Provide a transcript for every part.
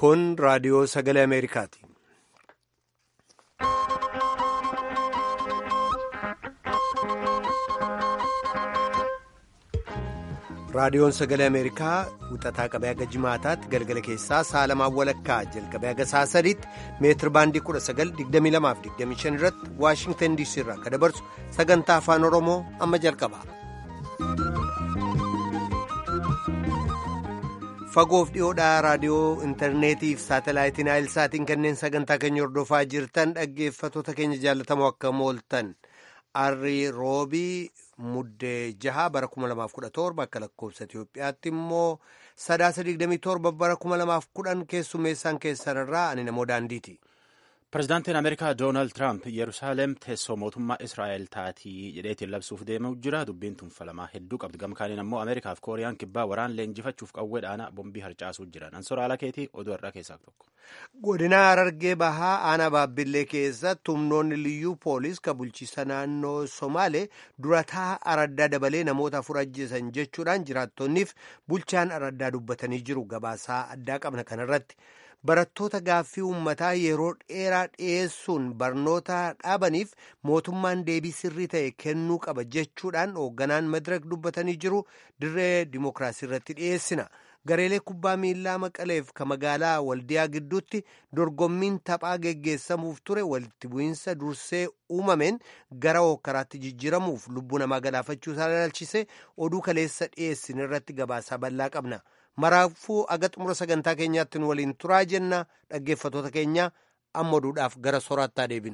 Kun raadiyoo sagalee Ameerikaati. Raadiyoon sagalee Ameerikaa wixataa qabee haga jimaataatti galgala keessaa sa'a lamaan walakkaa jalqabee haga sa'a sadiitti meetir baandii 1922-25 irratti Waashingtan DC irraa kan dabarsu sagantaa afaan Oromoo amma jalqaba. Fagoof dhiyoodhaa raadiyoo intarneetii fi saatalaayitiin naayilsaatiin kanneen sagantaa keenya hordofaa jirtan dhaggeeffattoota keenya jaallatamoo akka mooltan arrii roobii muddee jaha bara 2017 akka lakkoofsa Itoophiyaatti immoo sadaasa 27 bara 2010 keessummeessaan keessan irraa ani namoo daandiiti. Pireezidaantiin Ameerikaa Doonaald Tiraamp Yerusaalem teessoo mootummaa Israa'el taatii jedheetiin labsuuf deemaa jira. Dubbiin tun falamaa hedduu qabdi. Gama kaaniin ammoo Ameerikaa fi Kooriyaan kibbaa waraan leenjifachuuf qawwee dhaanaa bombii harcaasuu jiran. Ansoora alaa keetii oduu har'aa keessaa tokko. Godina Harargee Bahaa aanaa Baabbillee keessatti humnoonni liyyuu poolis kan bulchiisa naannoo Somaalee durataa araddaa dabalee namoota afur ajjeesan jechuudhaan jiraattonniif bulchaan araddaa dubbatanii jiru. Gabaasaa addaa qabna kanarratti. barattoota gaaffii uummataa yeroo dheeraa dhiyeessuun barnoota dhaabaniif mootummaan deebii sirrii ta'e kennuu qaba jechuudhaan hoogganaan madirak dubbatanii jiru dirree dimookiraasii irratti dhiyeessina gareelee kubbaa miillaa maqaleef ka magaalaa waldiyaa gidduutti dorgommiin taphaa geggeessamuuf ture walitti bu'iinsa dursee uumameen gara hokkaraatti jijjiiramuuf lubbuu namaa galaafachuu isaa ilaalchise oduu kaleessa dhiyeessin irratti gabaasaa bal'aa qabna. maraafuu aga xumura sagantaa keenyaatti nu waliin turaa jenna dhaggeeffatoota keenya amma oduudhaaf gara soraattaa deebinu.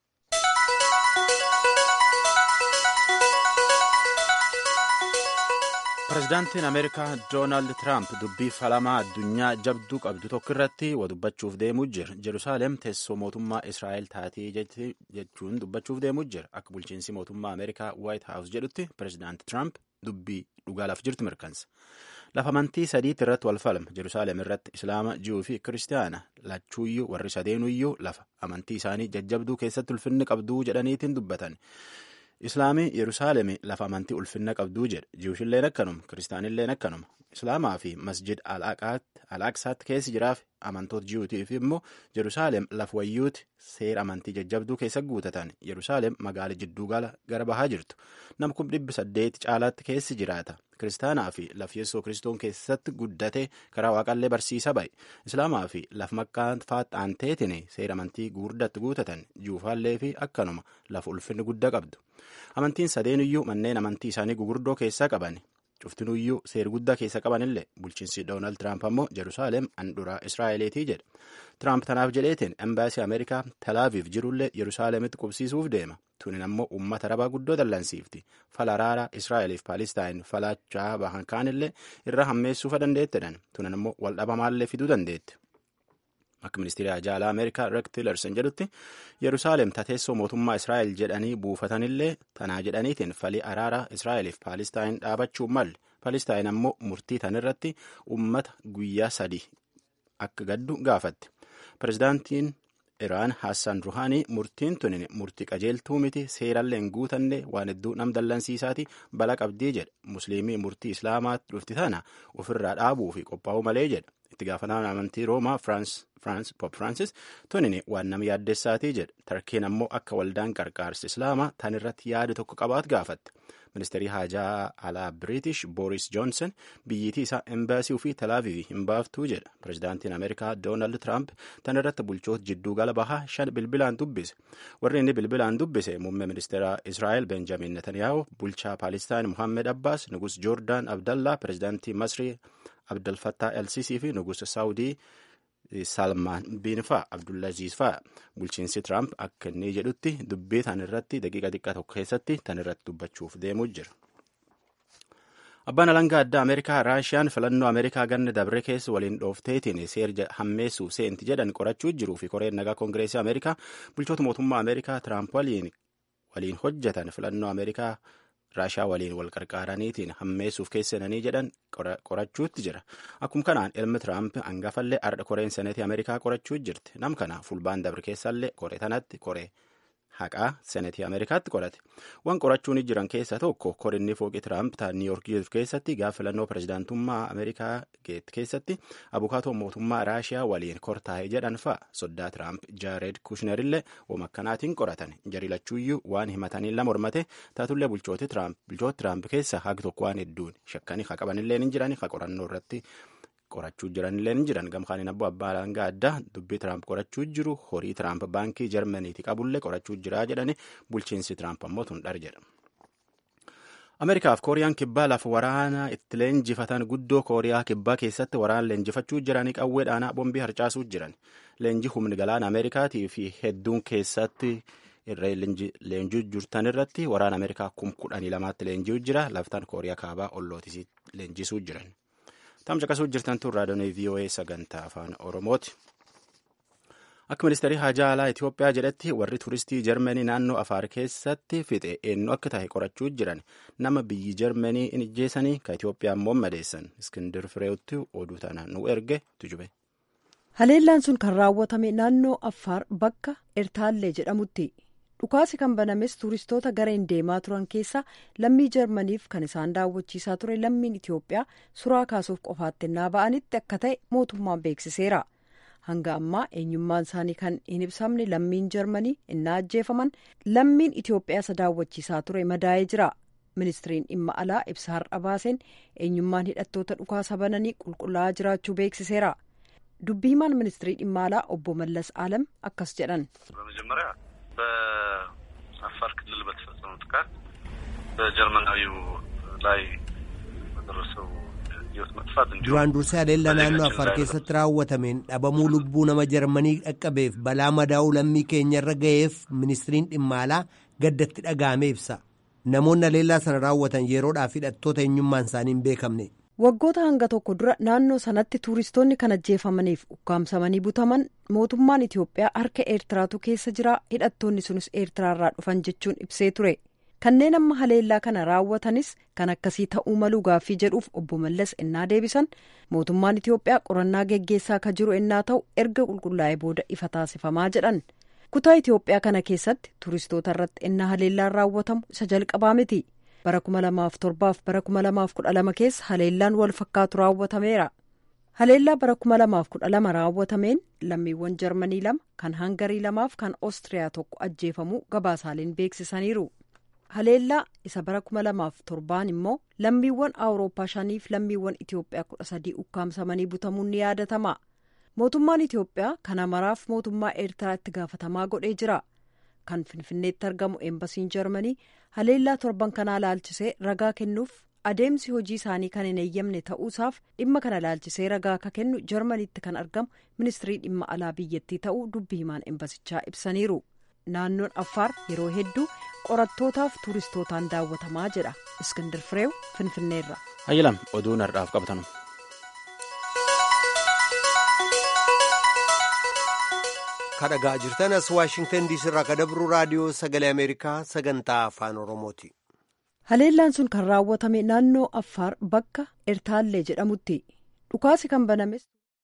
Pireezidaantiin Ameerikaa Doonaald Tiraamp dubbii falamaa addunyaa jabduu qabdu tokko irratti wa dubbachuuf deemuu jira. Jerusaalem teessoo mootummaa Israa'el taatee jechuun dubbachuuf deemuu jira. Akka bulchiinsi mootummaa Ameerikaa White House jedhutti pireezidaanti Tiraamp dubbii dhugaalaaf jirtu mirkansa. Lafa amantii sadiitti irratti wal falma. Jerusaalem irratti Islaama, Ji'uu fi Kiristaana lachuuyyuu warri sadeenuyyuu lafa amantii isaanii jajjabduu keessatti ulfinni qabduu jedhaniitiin dubbatan. Islaamii Yerusaalemi lafa amantii ulfinna qabduu jedha. Ji'uushilleen akkanuma, Kiristaanilleen akkanuma. Islaamaa fi masjid al-Aqsaatti keessi jiraaf amantoota ji'uutiif immoo Yerusaalem lafa wayyuuti seera amantii jajjabduu keessa guutatan. Yerusaalem magaala jidduu gala gara bahaa jirtu. Nam kun dhibbi saddeeti caalaatti keessi jiraata. Kiristaanaa fi laf yeessoo kiristoon keessatti guddate karaa waaqallee barsiisa ba'e. Islaamaa fi laf makkaan faaxaanteetiin seera amantii gurguddatti guutatan. Ji'uufaallee fi akkanuma lafa ulfinni guddaa qabdu. Amantiin sadeenuyyuu manneen amantii isaanii gugurdoo keessaa qaban. Cuftinuyyuu seera guddaa keessa qabanillee bulchiinsi Doonaald Tiraamp ammoo Jerusaalem handhuraa Israa'eleetii jedha. Tiraamp tanaaf jedheetiin embaasii Ameerikaa Talaaviif jirullee Yerusaalemitti qubsiisuuf deema. Tunin ammoo uummata arabaa guddoo dallansiifti. Fala araaraa Israa'eliif Paalistaayinn falachaa bahan kaanillee irra hammeessuufa dandeettedhan. Tunin ammoo wal dhabamaallee fiduu dandeetti. Akka ministeera ajaalaa Ameerikaa Rex Tillerson jedhutti Yerusaalem tateessoo mootummaa Israa'el jedhanii buufatanillee tanaa jedhaniitiin falii araaraa Israa'eliif Paalistaayinn dhaabachuu malle. Paalistaayinn ammoo murtii tanirratti uummata guyyaa sadii akka gaddu gaafatti. Pireezidaantiin Iraan Hassan Ruhaanii murtiin tunin murtii qajeeltuu miti seerallee hin guutanne waan hedduu nam dallansiisaati bala qabdii jedha. Musliimii murtii Islaamaatti dhufti tana ofirraa dhaabuu fi qophaa'uu malee jedha. Itti gaafatamaan amantii Roomaa Firaans Pop Firaansis tunin waan nama yaaddessaatii jedha. Tarkiin ammoo akka waldaan qarqaarsi Islaamaa tan irratti yaada tokko qabaat gaafatte. Ministeerri haajaa alaa Biriitish Booris Joonson biyyittii isaa embaasii fi Talaaviivii hin baaftuu jedha. Pireezidaantiin Ameerikaa Doonaald Tiraamp tan irratti bulchoota jidduu gala bahaa shan bilbilaan dubbise. Warri inni bilbilaan dubbise muummee ministeera Israa'el Benjamin Netanyahu, bulchaa Paalistaan Muhammed Abbaas, nugus Joordaan Abdallaa, pireezidaantii Masrii Abdalfattaa Elsisii fi nugusa Saawudii Salmaan bin fa'a Abdullaziz fa'a bulchiinsi Tiraamp akka inni jedhutti dubbii tan irratti daqiiqa xiqqaa tokko keessatti tan irratti dubbachuuf deemuu jira. Abbaan alangaa addaa Ameerikaa Raashiyaan filannoo Ameerikaa ganna dabre keessa waliin dhoofteetiin seera hammeessuuf seenti jedhan qorachuu jiruu fi koreen nagaa koongireesii Ameerikaa bulchoota mootummaa Ameerikaa Tiraamp waliin waliin hojjetan filannoo Ameerikaa raashaa waliin wal qarqaaraniitiin hammeessuuf keessananii jedhan qorachuutti jira. Akkuma kanaan ilmi Tiraamp hangafallee ardha koreen seneetii Ameerikaa qorachuu jirti. Nam kana fulbaan dabre keessallee koree tanatti koree haqaa senetii ameerikaatti qorate waan qorachuun jiran keessaa tokko korinni fooqii tiraamp ta niiyork jiru keessatti gaafa filannoo pirezidaantummaa ameerikaa geet keessatti abukaatoo mootummaa raashiyaa waliin kortaa'e jedhan fa'a soddaa tiraamp jaared kushnerillee wama akkanaatiin qoratan jarilachuuyyuu waan himatanii lama mormate taatullee bulchooti tiraamp keessa haqi tokko waan hedduun shakkanii haa qabanillee ni jiran haa qorannoo irratti qorachuu jiranillee ni jiran gamkaaniin abboo abbaa alangaa addaa dubbii tiraamp qorachuu jiru horii tiraamp baankii jarmaniiti qabullee qorachuu jira jedhani bulchiinsi tiraamp ammoo tun dhar jedha. ameerikaaf kooriyaan kibbaa lafa waraanaa itti leenjifatan guddoo kooriyaa kibbaa keessatti waraana leenjifachuu jiranii qawwee dhaanaa bombii harcaasuu jiran leenji humni galaana ameerikaatii fi hedduun keessatti irree leenjii jirtan irratti waraana ameerikaa kum kudhanii lamaatti leenji'u jira laftaan kooriyaa kaabaa ollootis leenjisuu jiran. Tamsa qasuu jirtan tun raadiyoon VOA sagantaa afaan Oromooti. Akka ministeerri haajaa alaa Itoophiyaa jedhetti warri turistii Jarmanii naannoo Afaar keessatti fixe eenyu akka tahe qorachuu jiran nama biyyi Jarmanii in ijjeessanii ka Itoophiyaa immoo madeessan Iskindir Fireetti oduu tana nu erge tujube. Haleellaan sun kan raawwatame naannoo Affaar bakka Ertaallee jedhamutti. dhukaasi kan banames tuuristoota gareen deemaa turan keessa lammii jarmaniif kan isaan daawwachiisaa ture lammiin itiyoophiyaa suraa kaasuuf qofaatti innaa ba'anitti akka ta'e mootummaan beeksiseera hanga ammaa eenyummaan isaanii kan hin ibsamne lammiin jarmanii innaa ajjeefaman lammiin itiyoophiyaa isa daawwachiisaa ture madaa'ee jira ministiriin dhimma alaa ibsa har'a baaseen eenyummaan hidhattoota dhukaasa bananii qulqullaa'aa jiraachuu beeksiseera dubbii himaan ministirii dhimma alaa obbo mallas alam akkas jedhan. በአፋር ክልል በተፈጸመው ጥቃት በጀርመናዊው ላይ በደረሰው ሕይወት መጥፋት እንዲሁም duraan dursee haleellaa naannoo afar keessatti raawwatameen dhabamuu lubbuu nama jarmanii dhaqqabeef balaa madaa'uu lammii keenya irra ga'eef ministiriin dhimma alaa gaddatti dhaga'ame ibsa namoonni haleellaa sana raawwatan yeroodhaaf hidhattoota eenyummaan isaanii hin beekamne. waggoota hanga tokko dura naannoo sanatti tuuristoonni kan ajjeefamaniif ukkaamsamanii butaman mootummaan itiyoophiyaa harka eertiraatu keessa jira hidhattoonni sunis eertiraarraa dhufan jechuun ibsee ture kanneen amma haleellaa kana raawwatanis kan akkasii ta'uu maluu gaaffii jedhuuf obbo mallas innaa deebisan mootummaan itiyoophiyaa qorannaa geggeessaa ka jiru innaa ta'u erga qulqullaa'ee booda ifa taasifamaa jedhan kutaa itiyoophiyaa kana keessatti tuuristoota irratti innaa haleellaan raawwatamu isa jalqabaa miti. bara kuma lamaaf torbaaf bara kuma lamaaf kudha lama keessa haleellaan wal fakkaatu raawwatameera haleellaa bara kuma lamaaf kudha lama raawwatameen lammiiwwan jarmanii lama kan hangarii lamaaf kan oostiriyaa tokko ajjeefamuu gabaasaaleen beeksisaniiru haleellaa isa bara kuma lamaaf torbaan immoo lammiiwwan awurooppaa shaniif lammiiwwan itiyoophiyaa kudha sadii ukkaamsamanii butamuun ni yaadatama mootummaan itiyoophiyaa kana maraaf mootummaa eertiraa itti gaafatamaa godhee jira. kan finfinneetti argamu eembasiin jarmanii haleellaa torban kanaa laalchisee ragaa kennuuf adeemsi hojii isaanii kan hin eeyyamne ta'uusaaf dhimma kana laalchisee ragaa akka kennu jarmaniitti kan argamu ministirii dhimma alaa biyyattii ta'uu dubbi himaan eembasichaa ibsaniiru naannoon affaar yeroo hedduu qorattootaaf tuuristootaan daawwatamaa jedha iskindir fireew finfinneerra. hayyilam oduun har'aaf qabnu. kadhagaa jirtan as waashingtan diisii irraa kadabru raadiyoo sagalee ameerikaa sagantaa afaan oromooti. haleellaan sun kan raawwatame naannoo affaar bakka ertaallee jedhamutti dhukaasi kan banames.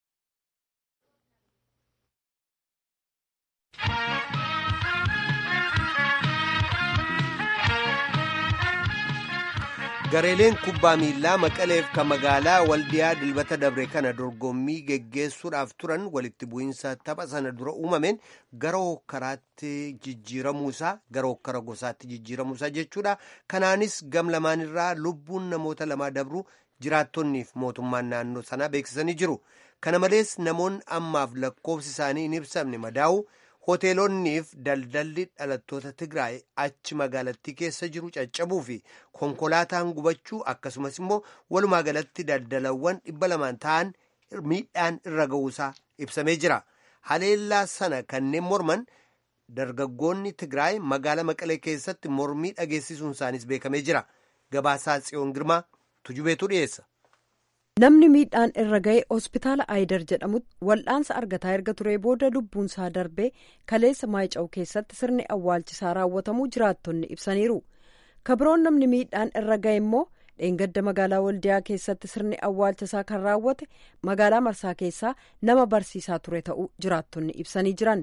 gareeleen kubbaa miillaa maqaleef kan magaalaa waldiyaa dilbata dabre kana dorgommii geggeessuudhaaf turan walitti bu'iinsa tapha sana dura uumameen gara hokkaraatti jijjiiramuusaa gara hokkara gosaatti jijjiiramuusaa jechuudha kanaanis gam lamaanirraa lubbuun namoota lamaa dabru jiraattonniif mootummaan naannoo sanaa beeksisanii jiru kana malees namoonni ammaaf lakkoofsi isaanii hin ibsamne madaa'u hoteelonniif daldalli dhalattoota tigraay achi magaalattii keessa jiru caccabuu fi konkolaataan gubachuu akkasumas immoo walumaa galatti daldalawwan dhibba lamaan ta'an miidhaan irra ga'uusaa ibsamee jira haleellaa sana kanneen morman dargaggoonni tigraay magaala maqalee keessatti mormii dhageessisuun isaanis beekamee jira gabaasaa tsiyoon girmaa tujubeetu dhiyeessa. namni miidhaan irra ga'e hospitaala aayidar jedhamutti wal'aansa argataa erga turee booda lubbuunsaa darbee kaleessa maayica'u keessatti sirni awwaalchisaa raawwatamuu jiraattonni ibsaniiru kabiroon namni miidhaan irra ga'e immoo dheengadda magaalaa waldiyaa keessatti sirni awwaalchisaa kan raawwate magaalaa marsaa keessaa nama barsiisaa ture ta'uu jiraattonni ibsanii jiran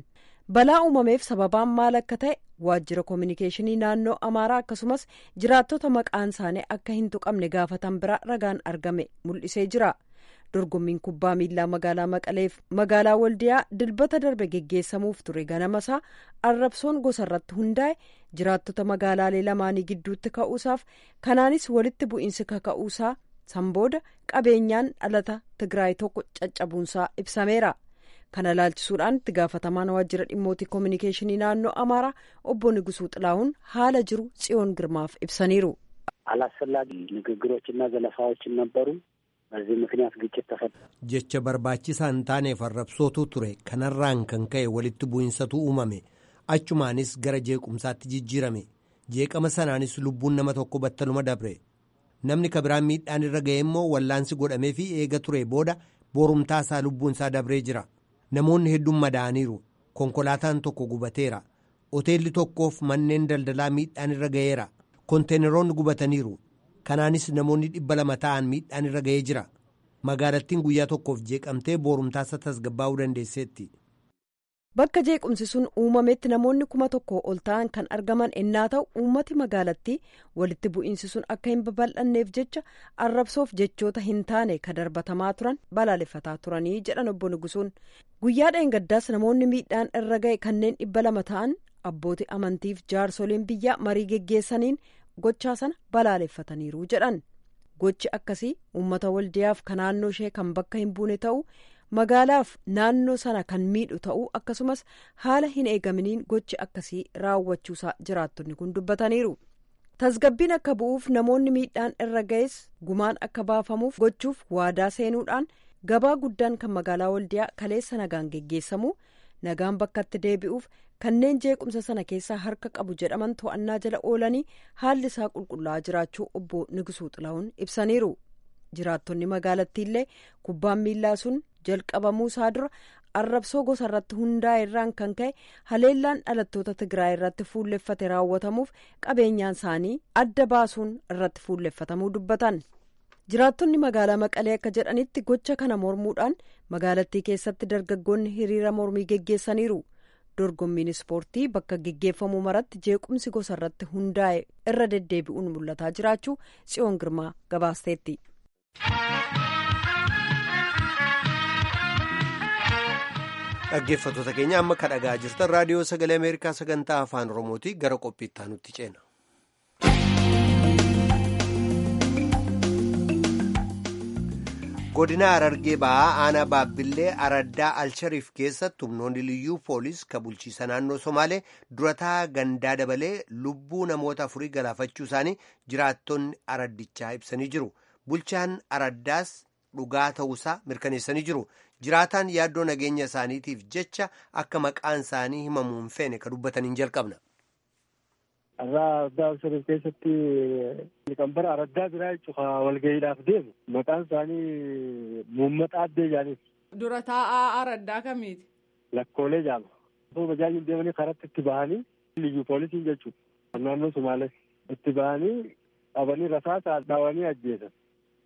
balaa uumameef sababaan maal akka ta'e waajjira koominikeeshinii naannoo amaaraa akkasumas jiraattota maqaan isaanii akka hin tuqamne gaafatan bira ragaan argame mul'isee jira dorgommiin kubbaa miilaa magaalaa maqaleef magaalaa waldiyaa dilbata darbe geggeessamuuf ture ganamasaa arrabsoon gosa irratti hundaa'e jiraattota magaalaalee lamaanii gidduutti ka'uusaaf kanaanis walitti bu'iinsi kaka'uusaa sanbooda qabeenyaan dhalata tigraay tokko caccabuunsaa ibsameera. kana laalchisuudhaan itti gaafatamaan waajjira dhimmootii koominikeeshinii naannoo amaaraa obbo Nigusuu Xilahuun haala jiru tsiyoon ግርማፍ ibsaniiru አላስፈላጊ ንግግሮችና ዘለፋዎችን ነበሩ። በዚህ ምክንያት ግጭት ተፈጠረ። jecha barbaachisaa hin taaneef arrabsootu ture kanarraan kan ka'e walitti bu'insatu uumame achumaanis gara jeequmsaatti jijjiirame jeeqama sanaanis lubbuun nama tokko battaluma dabre namni kabiraan miidhaan irra ga'e immoo wallaansi godhamee fi eega ture booda boorumtaasaa lubbuunsaa dabree jira. namoonni hedduun madaa'aniiru konkolaataan tokko gubateera hoteelli tokkoof manneen daldalaa miidhaan irra ga'eera konteeneroonni gubataniiru kanaanis namoonni dhibba lama ta'an miidhaan irra ga'ee jira magaalattiin guyyaa tokkoof jeeqamtee boorumtaasa tasgabbaa'uu dandeesseetti. bakka jeequmsi sun uumametti namoonni kuma tokko ol ta'an kan argaman ennaa ta'u uummati magaalattii walitti bu'iinsi sun akka hin babal'anneef jecha arrabsoof jechoota hin taane ka darbatamaa turan balaaleffataa turanii jedhan obbo Nigusuun guyyaa dheengaddaas namoonni miidhaan irra ga'e kanneen dhibba lama ta'an abbootii amantiif jaarsoliin biyyaa marii geggeessaniin gochaa sana balaaleffataniiru jedhan gochi akkasii uummata waldiyaaf ka naannoo ishee kan bakka hin buune ta'u. magaalaaf naannoo sana kan miidhu ta'uu akkasumas haala hin eegaminiin gochi akkasii raawwachuusaa jiraattonni kun dubbataniiru tasgabbiin akka bu'uuf namoonni miidhaan irra ga'es gumaan akka baafamuuf gochuuf waadaa seenuudhaan gabaa guddaan kan magaalaa waldiyaa kaleessa nagaan geggeessamu nagaan bakkatti deebi'uuf kanneen jeequmsa sana keessaa harka qabu jedhaman to'annaa jala oolanii haalli isaa qulqullaa'aa jiraachuu obbo Nigisuu Xilahuun ibsaniiru jiraattonni magaalattiillee kubbaan miillaa sun jalqabamuu isaa dura arrabsoo gosa irratti hundaa'e irraan kan ka'e haleellaan dhalattoota tigraay irratti fuulleffate raawwatamuuf qabeenyaan isaanii adda baasuun irratti fuulleffatamuu dubbatan jiraattonni magaalaa maqalee akka jedhanitti gocha kana mormuudhaan magaalattii keessatti dargaggoonni hiriira mormii geggeessaniiru dorgommiin ispoortii bakka geggeeffamu maratti jeequmsi gosa irratti hundaa'e irra deddeebi'uun mul'ataa jiraachuu tsiyoon girmaa gabaasteetti. dhaggeeffattoota keenya amma ka dhagaa jirtan raadiyoo sagalee ameerikaa sagantaa afaan oromooti gara qophiitti aanutti ceena. godina harargee ba'aa aanaa baabbillee araddaa alshariif keessatti humnoonni liyyuu poolis ka bulchiisa naannoo somaalee durataa gandaa dabalee lubbuu namoota afurii galaafachuu isaanii jiraattonni araddichaa ibsanii jiru bulchaan araddaas dhugaa ta'uusaa mirkaneessanii jiru jiraataan yaaddoo nageenya isaaniitiif jecha akka maqaan isaanii himamuu hin feene ka dubbataniin jalqabna. Arraa addaa Alshariif keessatti liqambara araddaa biraa jechuudha walga'iidhaaf deemu maqaan isaanii Muummaxaa Addee Jaanis. Dura taa'aa araddaa kamiiti? Lakkoolee jaama. Osoo bajaajin deemanii karatti itti bahanii liyyuu poolisiin jechuudha. Naannoo Sumaalee itti bahanii qabanii rasaasa dhaawanii ajjeesan.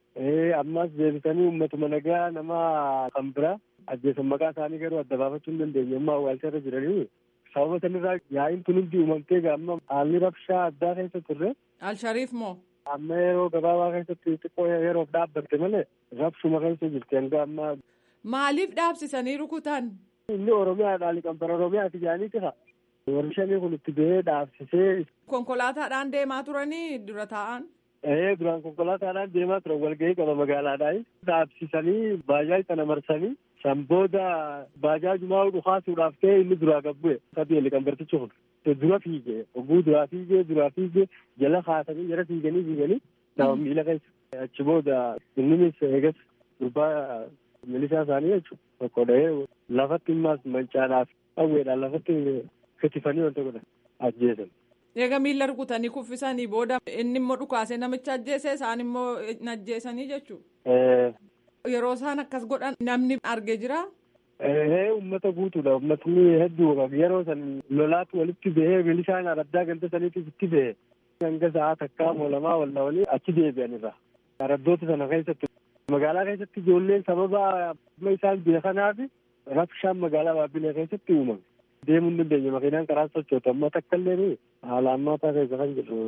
ammas deebisanii uummatuma nagaa nama kan biraa ajjeesan maqaa isaanii garuu adda baafachuu hin dandeenye amma awwaalcha irra jiranii sababa sanirraa yaa'iin kun hundi uumamtee amma haalli rabshaa addaa keessa turre. Alshariif moo? Amma yeroo gabaabaa keessatti xiqqoo yeroof dhaabbatte malee rabshuma keessa jirti hanga amma. Maaliif dhaabsisanii rukutan? Inni Oromiyaadhaa liqambara Oromiyaati jaanii tira. Warri shanii kun itti bahee dhaabsisee. Konkolaataadhaan deemaa turanii dura taa'an? Ee duraan konkolaataadhaan deemaa turan walgahii qaba magaalaadhaan dhaabsisanii baajaaj sana marsanii san booda baajaajumaa dhukaasuudhaaf ta'e inni duraa gabbu'e sadii liqambartichi kun dura fiige oguu duraa fiigee duraa fiigee jala kaasanii jala fiiganii fiiganii nama miila keessa achi booda innimis eegas gurbaa milishaa isaanii jechuudha tokko dhahee lafatti immaas mancaadhaaf dhawweedhaan lafatti kitifanii wanta godhan ajjeesan. Eega miila rukutanii kuffisanii booda inni immoo dhukaasee namicha ajjeese isaan immoo ajjeesanii jechuudha. Yeroo isaan akkas godhan namni argee jira. Ee uummata guutuudha uummatni hedduu yeroo san lolaatu walitti bahee milishaan araddaa ganda saniitiif itti bahe hanga sa'aa takkaa moo lamaa wal dhawanii achi deebi'anirra. Araddoota sana keessatti magaalaa keessatti ijoolleen sababa amma isaan biyya kanaaf rabshaan magaalaa Baabbilee keessatti uumame. deemuu hin dandeenye makiinaan karaa sochoota amma takka illee haala ammaataa keessa kan jiru.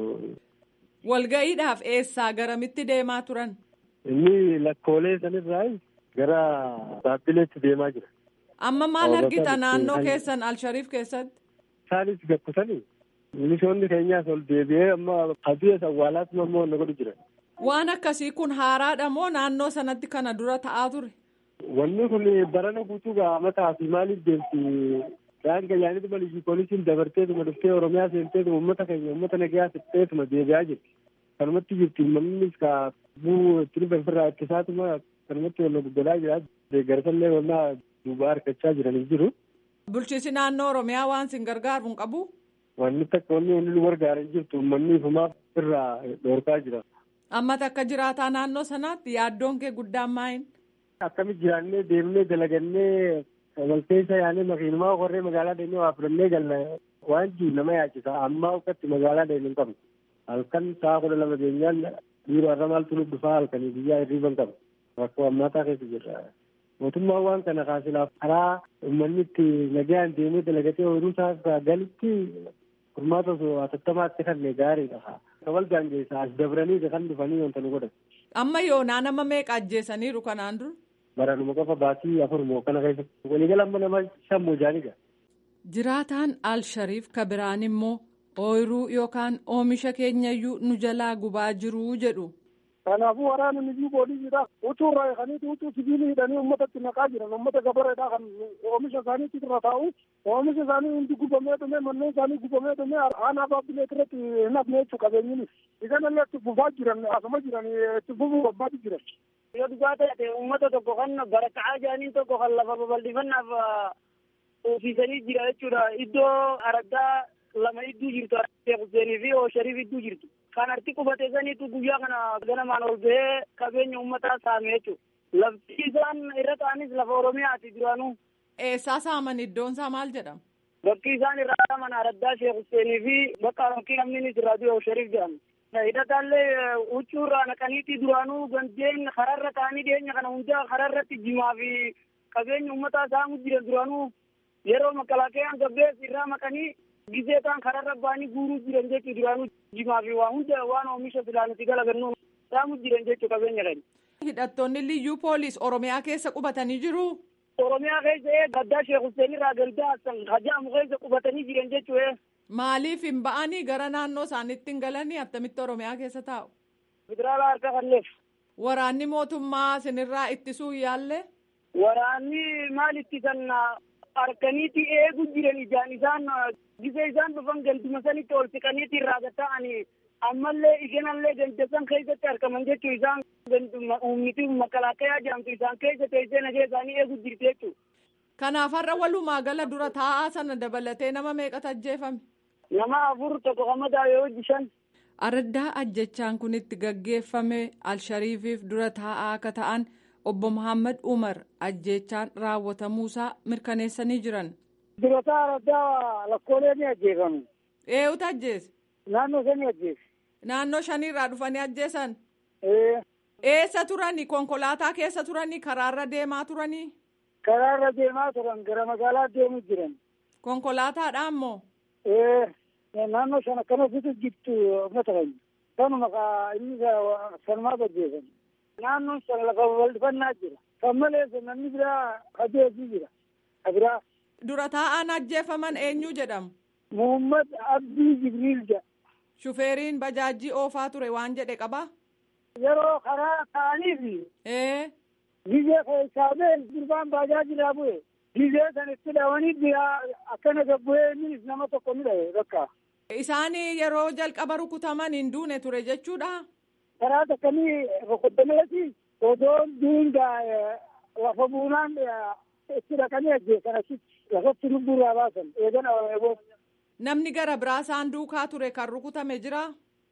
Walga'iidhaaf eessaa garamitti deemaa turan? Inni lakkoolee sanirraa gara baabbileetti deemaa jira. Amma maal argita naannoo keessan Alshariif keessatti? Isaanis gakkutanii milishoonni keenyaas ol deebi'ee amma hadiya awwaalaatti mammoo na godhu jira. Waan akkasii kun haaraadha moo naannoo sanatti kana dura ta'aa ture? Wanni kun barana guutuu mataa fi maaliif deemti? Daangaa yaanitu malii poolisiin dabarteetuma dhuftee Oromiyaa seenteetuma uummata keenya uummata nagayaa fixxeetuma deebi'aa jirti. Kanumatti jirti uummannis ka buu itti dhufe ofirraa ittisaatuma kanumatti wal guddaa jira. Deeggarsallee wannaa duubaa harkachaa jiranii jiru. Bulchiinsi naannoo Oromiyaa waan sin gargaaru hin qabu? Wanni takka wanni inni nu gargaaran jirtu uummanni ifumaaf irraa dhoorkaa jira. Amma takka jiraataa naannoo sanaatti yaaddoon kee guddaan maayin? Akkamitti jiraannee deemnee dalagannee walkeessa yaanee makiinumaa warree magaalaa deemnee waa fudhannee galna waan jiru nama yaachisa ammaa uffatti magaalaa deemnu hin qabnu. Halkan sa'a kudha lama geenyaan dhiiroo har'a maaltu nu dhufaa halkanii biyyaa hirriiba hin qabnu. Rakkoo ammaataa keessa jirra. Mootummaan waan kana kaasilaaf karaa uummanni itti nagaan deemee dalagatee ooyiruu isaa galitti furmaata osoo atattamaatti kanne gaariidha. Kabal gaangeessa as dabranii kan dhufanii wanta nu godhan. Amma yoonaa nama meeqa ajjeesaniiru kanaan dura? Baranuma qofa baatii afur moo kana keessatti waliigala amma nama shan moo jaanidha. Jiraataan Al-Shariif Kabiraan immoo ooyiruu yookaan oomisha keenyayyuu nu jalaa gubaa jiruu jedhu. Kanaafuu waraana niyyuu booliidha. Utuu irraa eeganii utuu sibiilii hidhanii uummatatti naqaa jiran uummata gabareedhaa kan oomisha isaanii irra taa'u oomisha isaanii hundi gubamee dhume manneen isaanii gubamee dhume aanaa baabbilee irratti hin hafne jechuu qabeenyinis. Isanillee itti fufaa jiran asuma jiran itti fufuu barbaadu jiran. Yoo dhugaa ta'e uummata tokko kan baraka'aa jiranii tokko kan lafa babal'ifannaaf uffisanii jira jechuudha. Iddoo araddaa lama idduu jirtu Sheekh Huseenii fi Shariif idduu jirtu. Kan arti qubate saniitu guyyaa kana ganamaan ol bahee qabeenya uummataa saame jechuudha. Lafti isaan irra ta'anis lafa Oromiyaati duraanuu. Eessaa saaman iddoon isaa maal jedhama? Bakki isaan irraa saaman araddaa Sheekh Huseenii fi bakka bakki namni irraa du'e Shariif jedhama. Hidhataallee huccuu irraa naqaniiti duraanuu gandeen kararra ta'anii dhiyeenya kana hunda kararratti jimaa fi qabeenya uummataa saamu jiran duraanuu yeroo makalaakayaan gabbees irraa maqanii gisee ta'an kararra ba'anii guuruu jiran jechuu duraanuu jimaa fi waa hunda waan oomisha filaanuti galagannu saamu jiran jechuu qabeenya kan. Hidhattoonni liyyuu poolis Oromiyaa keessa qubatanii jiru. Oromiyaa keessa ee gaddaa Sheekh Hussein irraa galdaa Hassan hajaamu keessa qubatanii jiran jechuu ee. Maaliif hin ba'anii gara naannoo isaaniitti hin galanii attamitti Oromiyaa keessa taa'u? Federaalaa harka kanneef. Waraanni mootummaa sinirraa ittisuu yaalle? Waraanni maal ittisan harkaniiti eegu jiran ijaan isaan gisee isaan dhufan ganduma sanitti ol siqaniiti irraa gatta'anii ammallee isheenallee gandasan keessatti argaman jechuu isaan ummiti makalaakayaa jedhamtu isaan keessa teessee nagee isaanii eegu jirti jechuu. Kanaaf har'a walumaa gala dura taa'aa sana dabalatee nama meeqatu ajjeefame? Nama afur tokko qamadaa yoo shan. Araddaa ajjechaan kun itti gaggeeffame Alshariifiif dura taa'aa akka ta'an obbo Muhammad Umar ajjechaan raawwatamuusaa mirkaneessanii jiran. Durataa araddaa lakkoolee ni ajjeefamu. Eenyutu ajjeese? Naannoo shanii ajjeese. Naannoo shaniirraa dhufanii ajjeesan? Ee. Eessa turanii? Konkolaataa keessa turanii? Karaarra deemaa turanii? Karaarra deemaa turan gara magaalaa deemu jiran. Konkolaataadhaan moo? Ee. Naannoo shan akkana fitu jirtu uummata keenya. Kanuma inni sanumaa ajjeesan. Naannoon san lafa bal'ifannaa jira. Kan malees namni biraa adeemsii jira. Kabiraa. Dura taa'aan ajjeefaman eenyu jedhamu? Muhammad Abdii Jibriil jedha. Shufeeriin bajaajii oofaa ture waan jedhe qabaa? Yeroo karaa ta'aniif. Ee. Gizee keessaa been gurbaan bajaajilaa bu'e. Gizee san itti dhawanii biraa akkana gabbu'ee innis nama tokko ni dhahe bakka. Isaan yeroo jalqaba rukutaman hin duune ture jechuudha. Karaa takkamii rukuttameeti odoon duungaa lafa buunaan itti dhaqanii ajjeesan achitti lafatti lubbuurraa baasan eegana eegoo. Namni gara biraa isaan duukaa ture kan rukutame jira.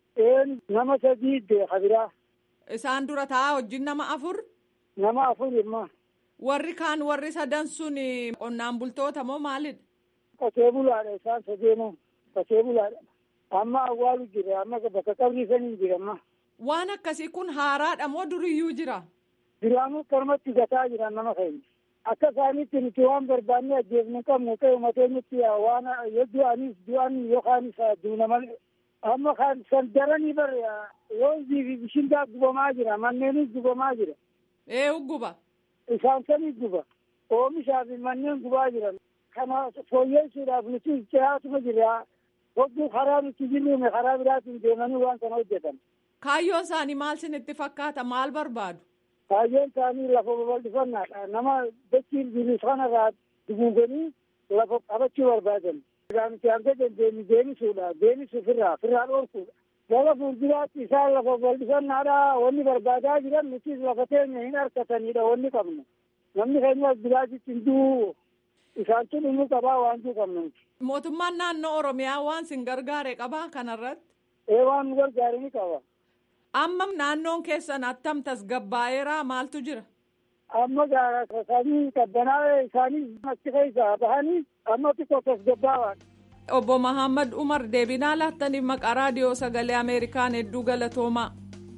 Een nama sadii beeka biraa. Isaan dura taa'aa wajjin nama afur. Nama afur immoo. Warri kaan warri sadan sun qonnaan bultoota moo maalidha? Qotee bulaadha isaan sadeenu qotee bulaadha. Amma awwaalu jira amma bakka qabrii sanii jira amma. Waan akkasii kun haaraadha moo duriyyuu jira? Duraanuu karmatti gataa jiran nama keenya. akka isaanitti nuti waan barbaanne ajjeefnu qabnu ta'e umateenyutti waan yoo du'anis du'an yookaanis duuna malee amma kan san daranii bar yoonzii fi bishingaa gubamaa jira manneenis gubamaa jira. Ee guba. Isaan sanii guba. Oomishaa fi manneen gubaa jiran. Kana fooyyessuudhaaf nuti dhiyaatuma jira. Hogguu karaa nuti jirruume karaa biraatiin deemanii waan kana hojjetan. Kaayyoon isaanii maal sinitti fakkaata maal barbaadu? Kaayyoon isaanii lafa babal'ifannaadha. Nama dachiin jiru sanarraa duguuganii lafa qabachuu barbaadan. Nuti hanga dandeenyu deemisuudha. Deemisuuf irraa firraa dhoorkuudha. Gara fuulduraatti isaan lafa babal'ifannaadha. Wanni barbaadaa jiran nuti lafa teenya hin harkatanidha wanni qabnu. Namni keenyas biraatitti hin du'u. Isaan tun inni qabaa waan jiru qabnu. Mootummaan naannoo Oromiyaa waan sin gargaare qabaa kanarratti? Ee waan nu gargaare ni qaba. Amma naannoon keessan attam tasgabbaa'eeraa maaltu jira? Amma isaanii qabbanaa'ee isaanii achi keessaa bahanii amma xiqqoo tasgabbaa'an. Obbo Mahammad Umar deebinaa laattaniif maqaa raadiyoo sagalee Ameerikaan hedduu galatoomaa.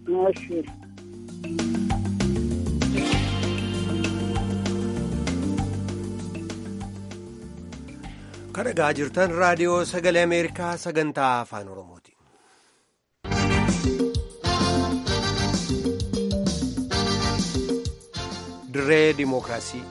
Kan dhagaa jirtan raadiyoo sagalee Ameerikaa sagantaa afaan Oromooti. Dirree Dimookiraasii.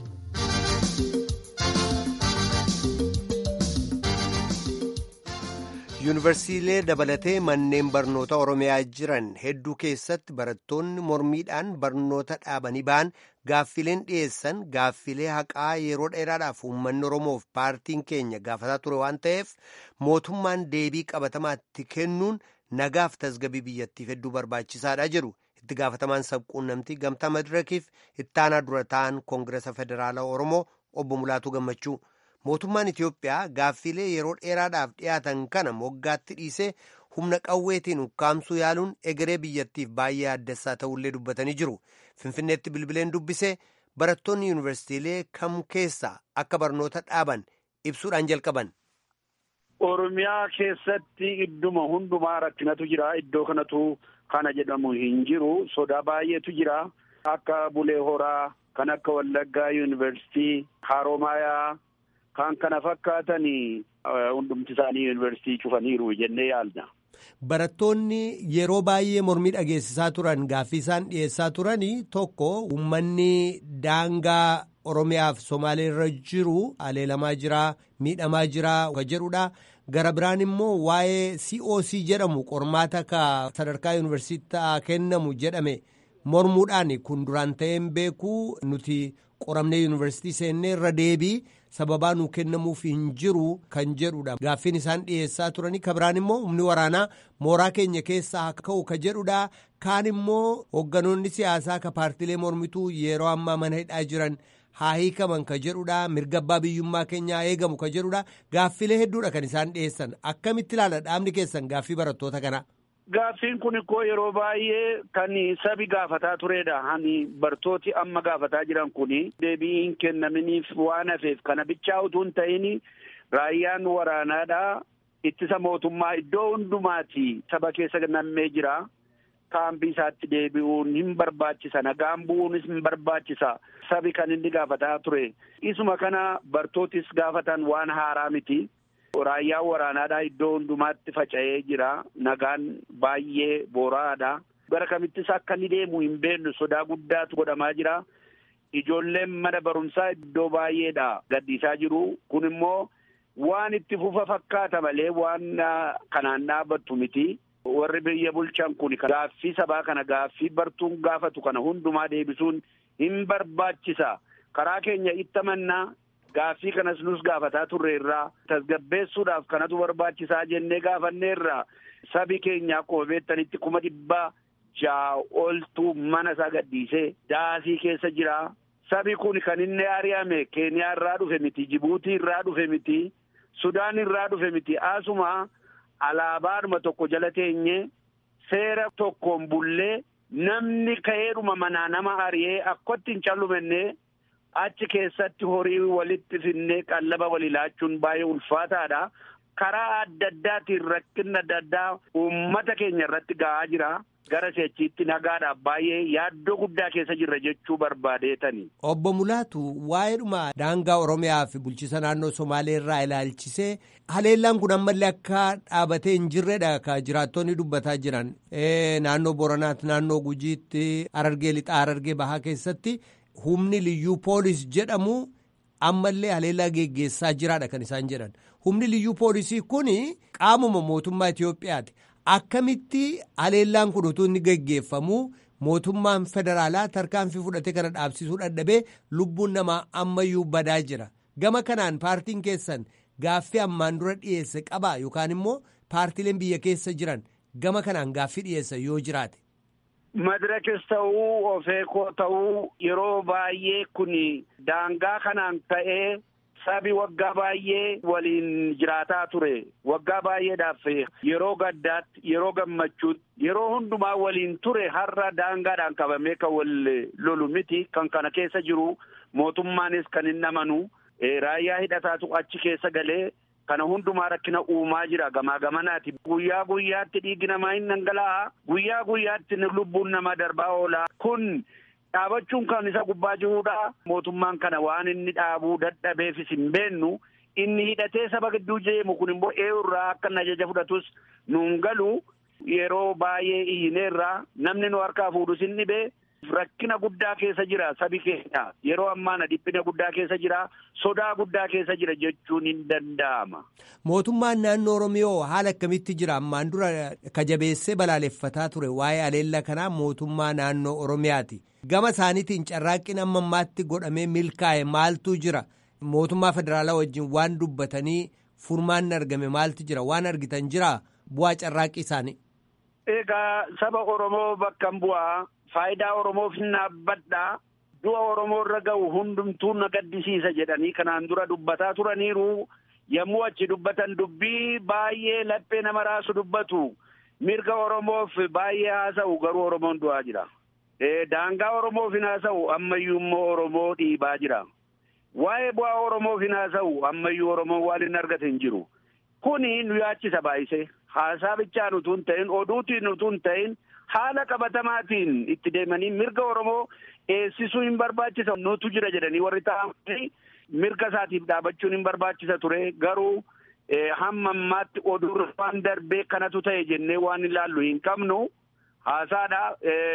yuunivarsiitiilee dabalatee manneen barnoota oromiyaa jiran hedduu keessatti barattoonni mormiidhaan barnoota dhaabanii ba'an gaaffileen dhiyeessan gaaffilee haqaa yeroo dheeraadhaaf uummanni oromoof paartiin keenya gaafataa ture waan ta'eef mootummaan deebii qabatamaatti kennuun nagaaf tasgabii biyyattiif hedduu barbaachisaadha jedhu itti gaafatamaan sabquunnamtii gamtaa madirakiif ittaanaa dura ta'an koongiresa federaalaa oromoo obbo Mulaatuu Gammachuu. mootummaan Itiyoophiyaa gaaffilee yeroo dheeraadhaaf dhiyaatan kana moggaatti dhiisee humna qawweetiin ukkaamsuu yaaluun egeree biyyattiif baay'ee addessaa ta'ullee dubbatanii jiru. Finfinneetti bilbileen dubbisee barattoonni yuunivarsiitiilee kam keessaa akka barnoota dhaaban ibsuudhaan jalqaban. Oromiyaa keessatti idduma hundumaa rakkinatu jira. Iddoo kanatu kana jedhamu hin jiru. Sodaa baay'eetu jira. Akka Bulee Horaa, kan akka Wallaggaa yuunivarsiitii, Haroomayaa. Kan kana fakkaatan hundumti isaanii yuunivarsiitii cufaniiru jennee yaadna. Barattoonni yeroo baay'ee mormii dhageessisaa turan gaaffii isaan dhiyeessaa turan tokko uummanni daangaa Oromiyaaf Somaalee irra jiru aleelamaa jira miidhamaa jira kan jedhudha. Gara biraan immoo waa'ee COC jedhamu qormaata akka sadarkaa yuunivarsiitaa kennamu jedhame mormuudhaan kun duraan ta'een beekuu nuti qoramnee yuunivarsiitii seennee irra deebii. sababaa nuu kennamuuf hin jiru kan jedhudha gaaffiin isaan dhiyeessaa turanii kan biraan immoo humni waraanaa mooraa keenya keessaa akka ka'u ka jedhudha kaan immoo hoogganoonni siyaasaa ka paartilee mormituu yeroo ammaa mana hidhaa jiran haa hiikaman ka jedhudha mirga abbaa biyyummaa keenyaa eegamu ka jedhudha gaaffilee hedduudha kan isaan dhiyeessan akkamitti ilaala dhaabni keessan gaaffii barattoota kana. Gaaffiin kun ikkoo yeroo baay'ee kan sabi gaafataa turedha. Hani bartooti amma gaafataa jiran kun deebii hin kennaminiif waan hafeef kana bichaa utuu hin ta'in raayyaan waraanaadha. Ittisa mootummaa iddoo hundumaati saba keessa nammee jira. Kaambii isaatti deebi'uun hin barbaachisa. Nagaan bu'uunis hin barbaachisa. Sabi kan inni gaafataa ture. Isuma kana bartootis gaafatan waan haaraa miti. Raayyaan waraanaadhaa iddoo hundumaatti faca'ee jira. Nagaan baay'ee boora'aadha. Gara kamittis akka inni deemu hin beeknu sodaa guddaatu godhamaa jira. Ijoolleen mana barumsaa iddoo baay'eedha gaddiisaa jiru. Kun immoo waan itti fufa fakkaata malee waan kanaan dhaabattu miti. Warri biyya bulchan kun gaaffii sabaa kana gaaffii bartuun gaafatu kana hundumaa deebisuun hin barbaachisa. Karaa keenya itti amannaa. Gaaffii kanas nus gaafataa turre irraa tasgabbeessuudhaaf kanatu barbaachisaa jennee gaafanneerra sabi keenya akkuma beektanitti kuma dhibbaa ja'a oltu mana isaa gadhiisee daasii keessa jira. Sabi kun kan inni ari'ame Keeniyaa irraa dhufe miti, Jibuutii irraa dhufe miti, Sudaan irraa dhufe miti. Asuma alaabaadhuma tokko jala teenye seera tokkoon bullee namni ka'eedhuma manaa nama ari'ee akkatti hin callumenne. achi keessatti horii walitti finnee qallaba walii laachuun baay'ee ulfaataadha. Karaa adda addaatiin rakkinni adda addaa uummata keenya irratti ga'aa jira. gara seechiitti nagaadhaaf baay'ee yaaddoo guddaa keessa jirra jechuu barbaadeetani. Obbo Mulaatu waa'eedhuma daangaa Oromiyaa fi bulchiisa naannoo Somaalee irraa ilaalchisee haleellaan kun ammallee akka dhaabatee hin jirredha ka jiraattonni dubbataa jiran naannoo Boranaatti naannoo Gujiitti Harargee Lixaa Harargee Bahaa keessatti humni liyyuu poolis jedhamu ammallee haleellaa geggeessaa jiraadha kan isaan jedhan humni liyyuu poolisii kun qaamuma mootummaa Itoophiyaati. Akkamitti haleellaan kun utuu inni geggeeffamu mootummaan federaalaa tarkaanfii fudhatee kana dhaabsisuu dadhabee lubbuun namaa ammayyuu badaa jira. Gama kanaan paartiin keessan gaaffii ammaan dura dhiyeesse qabaa yookaan immoo paartileen biyya keessa jiran gama kanaan gaaffii dhiyeessa yoo jiraate. Madirakis ta'uu ofeekoo ta'uu yeroo baay'ee kun daangaa kanaan ta'ee. sabi waggaa baay'ee waliin jiraataa ture waggaa baay'eedhaaf yeroo gaddaatti yeroo gammachuutti yeroo hundumaa waliin ture har'a daangaadhaan qabamee kan wal lolu miti kan kana keessa jiru mootummaanis kan hin amanu raayyaa hidhataatu achi keessa galee kana hundumaa rakkina uumaa jira gamaa gamanaati guyyaa guyyaatti dhiigi namaa hin dhangala'aa guyyaa guyyaatti lubbuun namaa darbaa oola kun. dhaabachuun kan isa gubbaa jirudha. Mootummaan kana waan inni dhaabuu dadhabeefis hin beennu inni hidhatee saba gidduu deemu kun immoo eeyurraa akka inni ajaja fudhatus nuun galu yeroo baay'ee iyyineerraa namni nu harkaa fuudhus hin dhibee rakkina guddaa keessa jira sabi keenya yeroo ammaana dhiphina guddaa keessa jira sodaa guddaa keessa jira jechuun hin danda'ama. Mootummaan naannoo Oromiyaa haala akkamitti jira ammaan dura kajabeessee balaaleffataa ture waa'ee haleellaa kanaa mootummaa naannoo Oromiyaati. Gama isaaniitiin carraaqqin amma ammaatti godhamee milkaa'e maaltu jira mootummaa federaalaa wajjin waan dubbatanii furmaanni argame maaltu jira waan argitan jira bu'aa carraaqqii isaanii. Egaa saba Oromoo bakka bu'aa faayidaa Oromoof hin dhaabbadhaa du'a Oromoo irra ga'u hundumtuu na gaddisiisa jedhanii kanaan dura dubbataa turaniiru yommuu achi dubbatan dubbii baay'ee laphee nama raasu dubbatu mirga Oromoof baay'ee haasa'u garuu Oromoon du'aa jira. Daangaa Oromoof hin haasa'u ammayyuu immoo Oromoo dhiibaa jira. Waa'ee bu'aa Oromoof hin haasa'u ammayyuu Oromoon waan hin argate hin jiru. Kuni nu yaachisa baay'isee haasaa bichaan utuu hin ta'in oduutiin utuu hin ta'in haala qabatamaatiin itti deemanii mirga Oromoo eegsisuu hin barbaachisa nutu jira jedhanii warri ta'an mirga isaatiif dhaabachuun hin barbaachisa ture garuu hamma ammaatti oduu waan darbee kanatu ta'e jennee waan ilaallu hin qabnu haasaadha.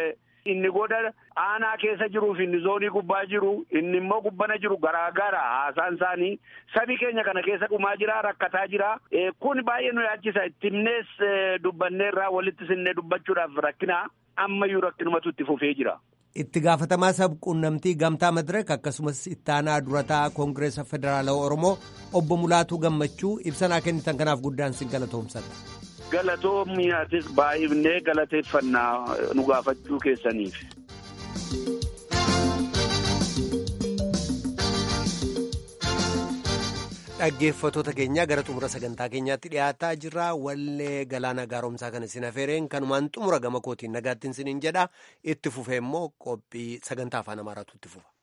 Inni goda aanaa keessa jiruuf inni zoonii gubbaa jiru inni immoo gubbana jiru garaagara haasaan isaanii sabi keenya kana keessa dhumaa jira rakkataa jira kun baay'ee nu yaachisa itti himnees dubbanneerraa walitti sinnee dubbachuudhaaf rakkina ammayyuu rakkinumatu itti fufee jira. Itti gaafatamaa sabquunnamtii gamtaa madiraka akkasumas ittaanaa durataa koongireesa federaalawaa Oromoo obbo Mulaatuu Gammachuu ibsanaa kennitan kanaaf guddaan sin galatoomsadha. Galatoomiyatis baay'ifnee galateeffannaa nu gaafachuu keessaniif. Dhaggeeffattoota keenyaa gara xumura sagantaa keenyaatti dhiyaataa jirra. Wallee galaana gaaromsaa kan isin afeereen kanumaan xumura gama kootiin nagaattiin isiniin jedha. Itti fufee immoo qophii sagantaa afaan amaaraatu itti fufa.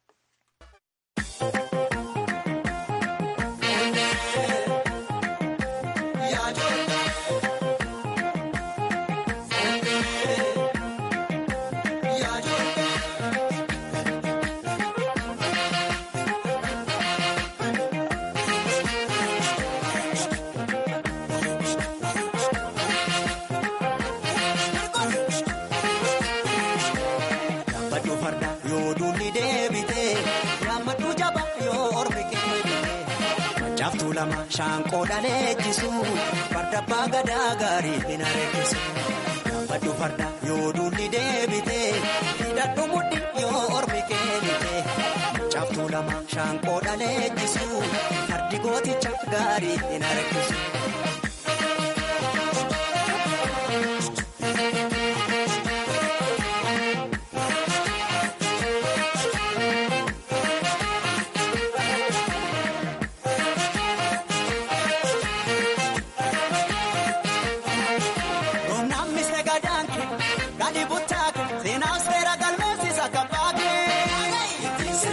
Shaanqoo dhaleechisu farda abbaa gadaa gaarii hin areessisu. Gaafadhu farda yoo duulli deebite hidhadhu mudhi yoo ormi keenite. Caaftuu lama shaanqoo dhaleechisu fardi gooticha gaarii hin areessisu.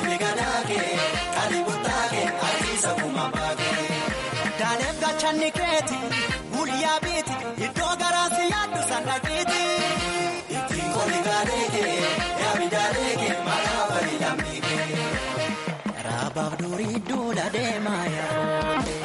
Channi kee Abaaf durii duula deemaa yaa foollee.